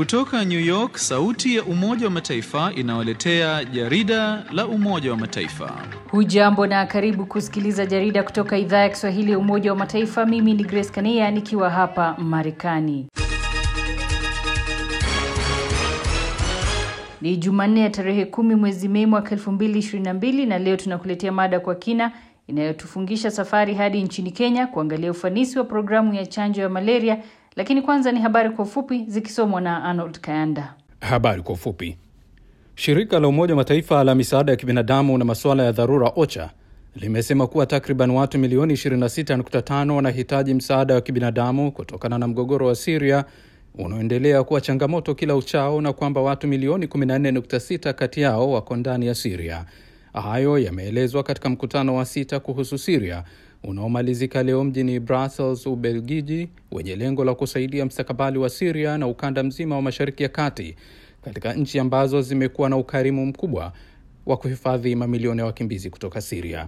Kutoka New York, sauti ya Umoja wa Mataifa inawaletea jarida la Umoja wa Mataifa. Hujambo na karibu kusikiliza jarida kutoka idhaa ya Kiswahili ya Umoja wa Mataifa. Mimi ni Grace Kania nikiwa hapa Marekani. Ni Jumanne ya tarehe kumi mwezi Mei mwaka elfu mbili ishirini na mbili na leo tunakuletea mada kwa kina inayotufungisha safari hadi nchini Kenya kuangalia ufanisi wa programu ya chanjo ya malaria. Lakini kwanza ni habari kwa ufupi zikisomwa na Arnold Kayanda. Habari kwa ufupi. Shirika la Umoja wa Mataifa la misaada ya kibinadamu na masuala ya dharura OCHA limesema kuwa takriban watu milioni 26.5 wanahitaji msaada wa kibinadamu kutokana na mgogoro wa Siria unaoendelea kuwa changamoto kila uchao na kwamba watu milioni 14.6 kati yao wako ndani ya Siria. Hayo yameelezwa katika mkutano wa sita kuhusu Siria unaomalizika leo mjini Brussels, Ubelgiji, wenye lengo la kusaidia mstakabali wa Siria na ukanda mzima wa Mashariki ya Kati, katika nchi ambazo zimekuwa na ukarimu mkubwa wa kuhifadhi mamilioni ya wakimbizi kutoka Siria.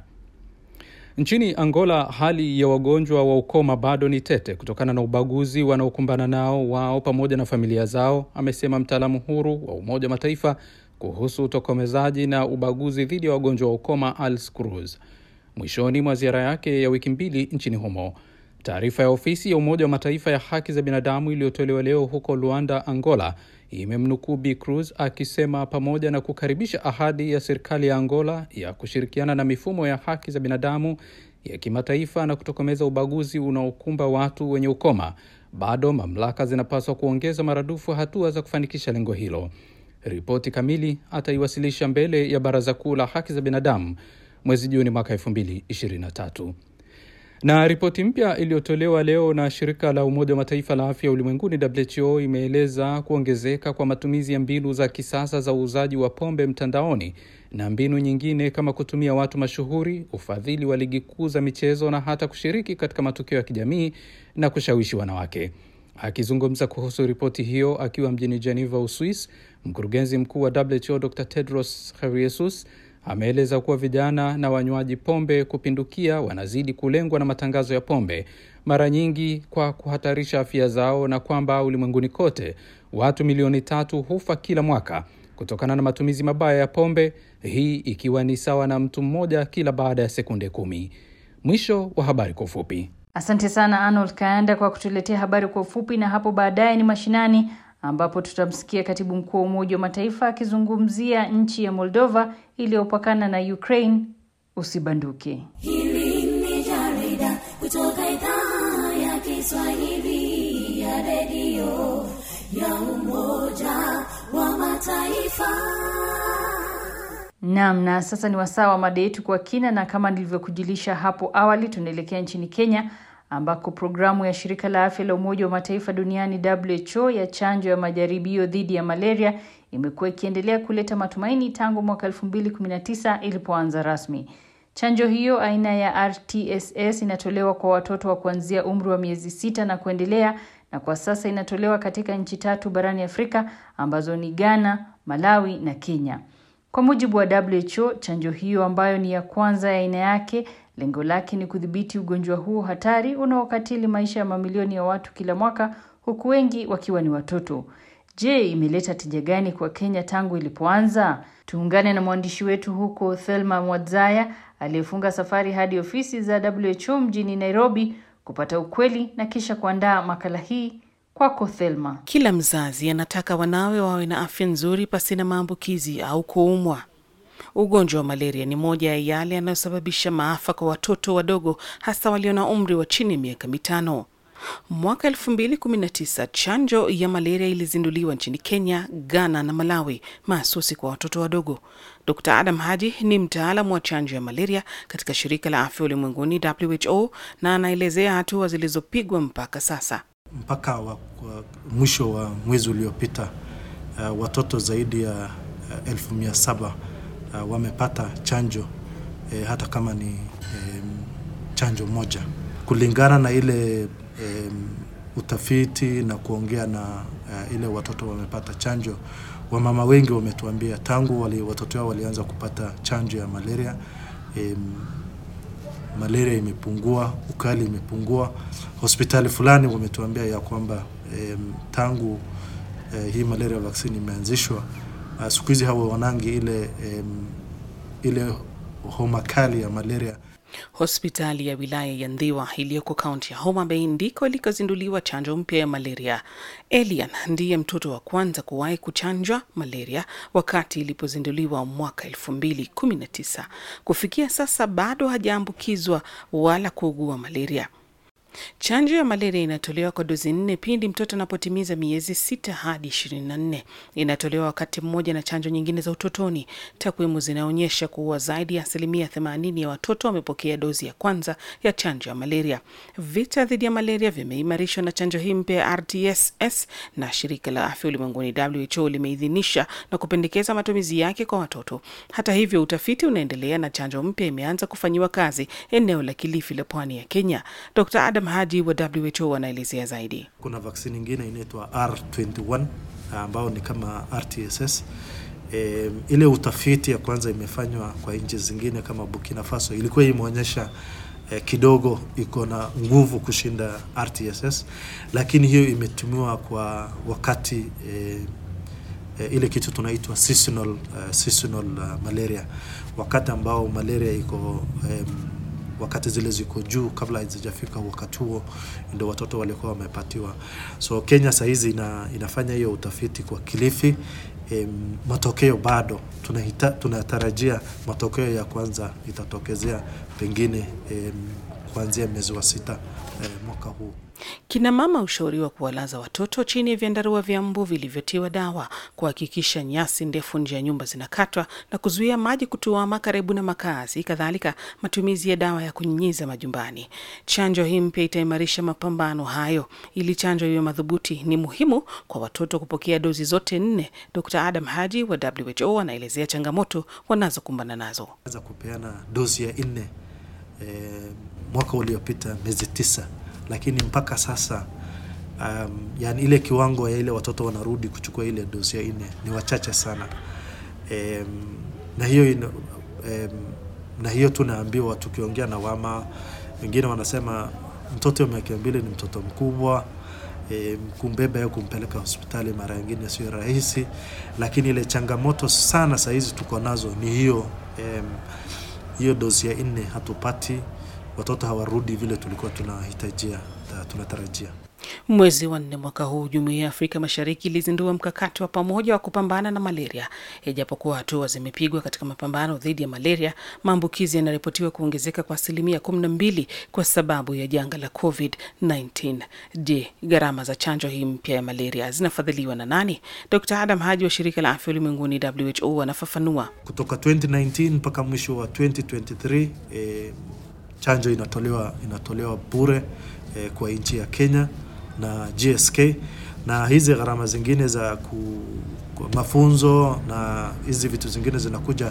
Nchini Angola, hali ya wagonjwa wa ukoma bado ni tete kutokana na ubaguzi wanaokumbana nao wao pamoja na familia zao, amesema mtaalamu huru wa Umoja wa Mataifa kuhusu utokomezaji na ubaguzi dhidi ya wagonjwa wa ukoma Als Cruz mwishoni mwa ziara yake ya wiki mbili nchini humo. Taarifa ya ofisi ya Umoja wa Mataifa ya haki za binadamu iliyotolewa leo huko Luanda, Angola, imemnukuu Bi Cruz akisema pamoja na kukaribisha ahadi ya serikali ya Angola ya kushirikiana na mifumo ya haki za binadamu ya kimataifa na kutokomeza ubaguzi unaokumba watu wenye ukoma, bado mamlaka zinapaswa kuongeza maradufu hatua za kufanikisha lengo hilo. Ripoti kamili ataiwasilisha mbele ya Baraza Kuu la Haki za Binadamu mwezi Juni mwaka 2023. Na ripoti mpya iliyotolewa leo na shirika la Umoja wa Mataifa la afya ulimwenguni WHO imeeleza kuongezeka kwa matumizi ya mbinu za kisasa za uuzaji wa pombe mtandaoni na mbinu nyingine kama kutumia watu mashuhuri, ufadhili wa ligi kuu za michezo na hata kushiriki katika matukio ya kijamii na kushawishi wanawake. Akizungumza kuhusu ripoti hiyo akiwa mjini Geneva, Uswis, mkurugenzi mkuu wa WHO Dr Tedros Ghebreyesus ameeleza kuwa vijana na wanywaji pombe kupindukia wanazidi kulengwa na matangazo ya pombe, mara nyingi kwa kuhatarisha afya zao, na kwamba ulimwenguni kote watu milioni tatu hufa kila mwaka kutokana na matumizi mabaya ya pombe, hii ikiwa ni sawa na mtu mmoja kila baada ya sekunde kumi. Mwisho wa habari kwa ufupi. Asante sana Arnold Kaanda kwa kutuletea habari kwa ufupi, na hapo baadaye ni mashinani ambapo tutamsikia katibu mkuu wa Umoja wa Mataifa akizungumzia nchi ya Moldova iliyopakana na Ukraine. Usibanduke. Hili ni jarida kutoka idhaa ya Kiswahili ya redio ya Umoja wa Mataifa. Naam, na sasa ni wasaa wa mada yetu kwa kina, na kama nilivyokujulisha hapo awali, tunaelekea nchini Kenya ambako programu ya shirika la afya la Umoja wa Mataifa duniani WHO ya chanjo ya majaribio dhidi ya malaria imekuwa ikiendelea kuleta matumaini tangu mwaka 2019 ilipoanza rasmi. Chanjo hiyo aina ya RTSS inatolewa kwa watoto wa kuanzia umri wa miezi sita na kuendelea, na kwa sasa inatolewa katika nchi tatu barani Afrika ambazo ni Ghana, Malawi na Kenya. Kwa mujibu wa WHO, chanjo hiyo ambayo ni ya kwanza ya aina yake lengo lake ni kudhibiti ugonjwa huo hatari unaokatili maisha ya mamilioni ya watu kila mwaka, huku wengi wakiwa ni watoto. Je, imeleta tija gani kwa Kenya tangu ilipoanza? Tuungane na mwandishi wetu huko Thelma Mwadzaya aliyefunga safari hadi ofisi za WHO mjini Nairobi kupata ukweli na kisha kuandaa makala hii. Kwako Thelma. Kila mzazi anataka wanawe wawe na afya nzuri pasina maambukizi au kuumwa. Ugonjwa wa malaria ni moja ya yale yanayosababisha maafa kwa watoto wadogo, hasa walio na umri wa chini ya miaka mitano. Mwaka 2019 chanjo ya malaria ilizinduliwa nchini Kenya, Ghana na Malawi, mahsusi kwa watoto wadogo. Dr Adam Haji ni mtaalamu wa chanjo ya malaria katika shirika la afya ulimwenguni WHO, na anaelezea hatua zilizopigwa mpaka sasa. Mpaka wa, wa mwisho wa mwezi uliopita uh, watoto zaidi ya uh, elfu mia saba uh, wamepata chanjo eh, hata kama ni eh, chanjo moja kulingana na ile eh, utafiti na kuongea na uh, ile watoto wamepata chanjo. Wamama wengi wametuambia tangu wali, watoto wao walianza kupata chanjo ya malaria eh, malaria imepungua, ukali imepungua. Hospitali fulani wametuambia ya kwamba eh, tangu eh, hii malaria vaccine imeanzishwa uh, siku hizi hawa wanangi ile em, ile homa kali ya malaria Hospitali ya wilaya ya Ndhiwa iliyoko kaunti ya Homa Bay ndiko ilikozinduliwa chanjo mpya ya malaria. Elian ndiye mtoto wa kwanza kuwahi kuchanjwa malaria wakati ilipozinduliwa mwaka 2019. Kufikia sasa bado hajaambukizwa wala kuugua malaria. Chanjo ya malaria inatolewa kwa dozi nne pindi mtoto anapotimiza miezi sita hadi ishirini na nne. Inatolewa wakati mmoja na chanjo nyingine za utotoni. Takwimu zinaonyesha kuwa zaidi ya asilimia themanini ya watoto wamepokea dozi ya kwanza ya chanjo ya malaria. Vita dhidi ya malaria vimeimarishwa na chanjo hii mpya ya RTSS na shirika la afya ulimwenguni WHO limeidhinisha na kupendekeza matumizi yake kwa watoto. Hata hivyo, utafiti unaendelea na chanjo mpya imeanza kufanyiwa kazi eneo la Kilifi la pwani ya Kenya. Dr. Adam Haji wa WHO anaelezea zaidi. kuna vaksini ingine inaitwa R21 ambao ni kama RTSS. E, ile utafiti ya kwanza imefanywa kwa nchi zingine kama Burkina Faso ilikuwa imeonyesha e, kidogo iko na nguvu kushinda RTSS, lakini hiyo imetumiwa kwa wakati e, e, ile kitu tunaitwa seasonal, uh, seasonal uh, malaria, wakati ambao malaria iko um, wakati zile ziko juu kabla hazijafika wakati huo ndio watoto walikuwa wamepatiwa. So Kenya sahizi ina, inafanya hiyo utafiti kwa Kilifi. Em, matokeo bado tunahita, tunatarajia matokeo ya kwanza itatokezea pengine em, kuanzia mwezi wa sita eh, mwaka huu. Kina mama hushauriwa kuwalaza watoto chini ya vyandarua vya mbu vilivyotiwa dawa, kuhakikisha nyasi ndefu nje ya nyumba zinakatwa na kuzuia maji kutuama karibu na makazi, kadhalika matumizi ya dawa ya kunyunyiza majumbani. Chanjo hii mpya itaimarisha mapambano hayo. Ili chanjo hiyo madhubuti, ni muhimu kwa watoto kupokea dozi zote nne. Dr. Adam Haji wa WHO anaelezea changamoto wanazokumbana nazo. Anza kupeana dozi ya nne eh, mwaka uliopita miezi tisa lakini mpaka sasa um, yani ile kiwango ya ile watoto wanarudi kuchukua ile dozi ya nne ni wachache sana um, na hiyo ina, um, na hiyo tunaambiwa tukiongea na wama wengine wanasema mtoto wa miaka mbili ni mtoto mkubwa e, kumbeba au kumpeleka hospitali mara nyingine sio rahisi, lakini ile changamoto sana sahizi tuko nazo ni hiyo um, hiyo dozi ya nne hatupati watoto hawarudi vile tulikuwa tunahitajia tunatarajia. Mwezi wa nne mwaka huu, Jumuiya ya Afrika Mashariki ilizindua mkakati wa pamoja wa kupambana na malaria. Ijapokuwa hatua zimepigwa katika mapambano dhidi ya malaria, maambukizi yanaripotiwa kuongezeka kwa asilimia kumi na mbili kwa sababu ya janga la COVID-19. Je, gharama za chanjo hii mpya ya malaria zinafadhiliwa na nani? Dr. Adam Haji wa shirika la afya ulimwenguni WHO anafafanua. Kutoka 2019 mpaka mwisho wa 2023 eh, chanjo inatolewa inatolewa bure eh, kwa nchi ya Kenya na GSK na hizi gharama zingine za ku, ku, mafunzo na hizi vitu zingine zinakuja,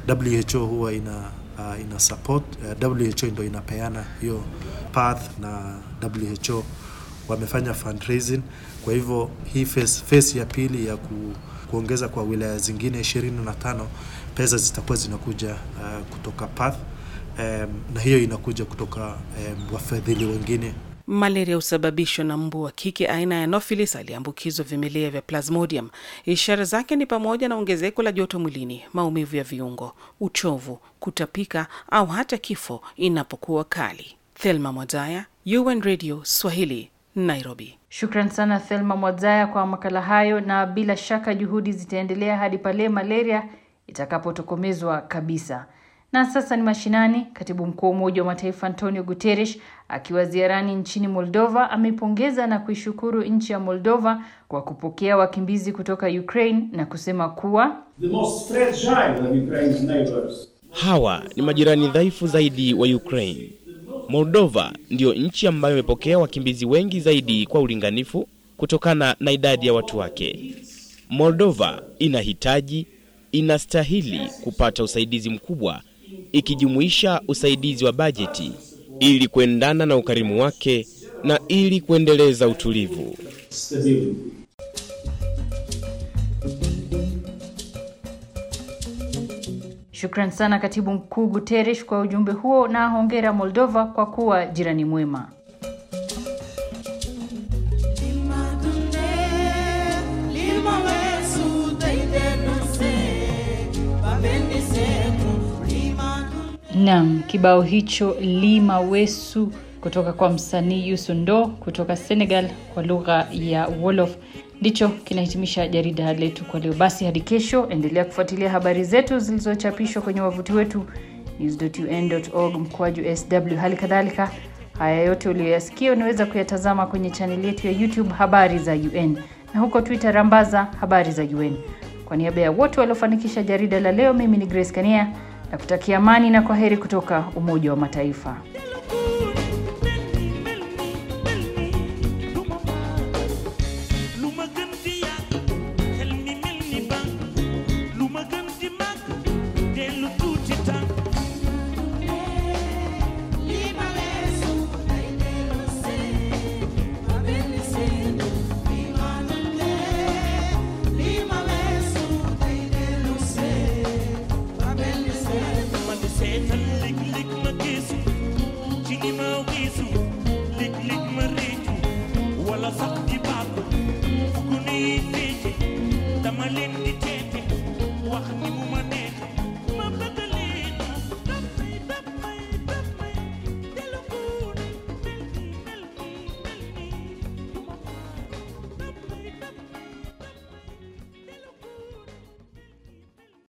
WHO huwa ina uh, ina support uh, WHO ndio inapeana hiyo path na WHO wamefanya fundraising. Kwa hivyo hii phase, phase ya pili ya ku, kuongeza kwa wilaya zingine 25 pesa zitakuwa zinakuja uh, kutoka path um, na hiyo inakuja kutoka um, wafadhili wengine Malaria husababishwa na mbu wa kike aina ya Anopheles aliyeambukizwa vimelea vya Plasmodium. Ishara zake ni pamoja na ongezeko la joto mwilini, maumivu ya viungo, uchovu, kutapika au hata kifo inapokuwa kali. Thelma Mwazaya, UN Radio Swahili, Nairobi. Shukran sana Thelma Mwazaya kwa makala hayo, na bila shaka juhudi zitaendelea hadi pale malaria itakapotokomezwa kabisa. Na sasa ni mashinani. Katibu mkuu wa Umoja wa Mataifa Antonio Guterres akiwa ziarani nchini Moldova amepongeza na kuishukuru nchi ya Moldova kwa kupokea wakimbizi kutoka Ukraine na kusema kuwa the most fragile of Ukraine's neighbors. Hawa ni majirani dhaifu zaidi wa Ukraine. Moldova ndiyo nchi ambayo imepokea wakimbizi wengi zaidi kwa ulinganifu kutokana na idadi ya watu wake. Moldova inahitaji, inastahili kupata usaidizi mkubwa ikijumuisha usaidizi wa bajeti ili kuendana na ukarimu wake na ili kuendeleza utulivu. Stability. Shukran sana Katibu Mkuu Guterres kwa ujumbe huo na hongera Moldova kwa kuwa jirani mwema. Limadune, Naam, kibao hicho Lima Wesu kutoka kwa msanii Youssou N'Dour kutoka Senegal kwa lugha ya Wolof ndicho kinahitimisha jarida letu kwa leo. Basi hadi kesho, endelea kufuatilia habari zetu zilizochapishwa kwenye wavuti wetu news.un.org mkwaju sw. Hali kadhalika haya yote uliyoyasikia unaweza kuyatazama kwenye chaneli yetu ya YouTube habari za UN na huko Twitter rambaza habari za UN. Kwa niaba ya wote waliofanikisha jarida la leo, mimi ni Grace Kania na kutakia amani na kwa heri kutoka Umoja wa Mataifa. lu ma gën di yàgg xel mi mel ni ban lu ma gën di màgg dellu tuuti tànk lii ma weesu day dellu see ma benn seen lii ma dundee lii ma weesu day dellu see ma benn seen ma di seetal lig-lig ma gisu ci li ma wisu lig-lig ma réccu wala sax di bàkku fu gune yi féete dama leen di teete wax ni mu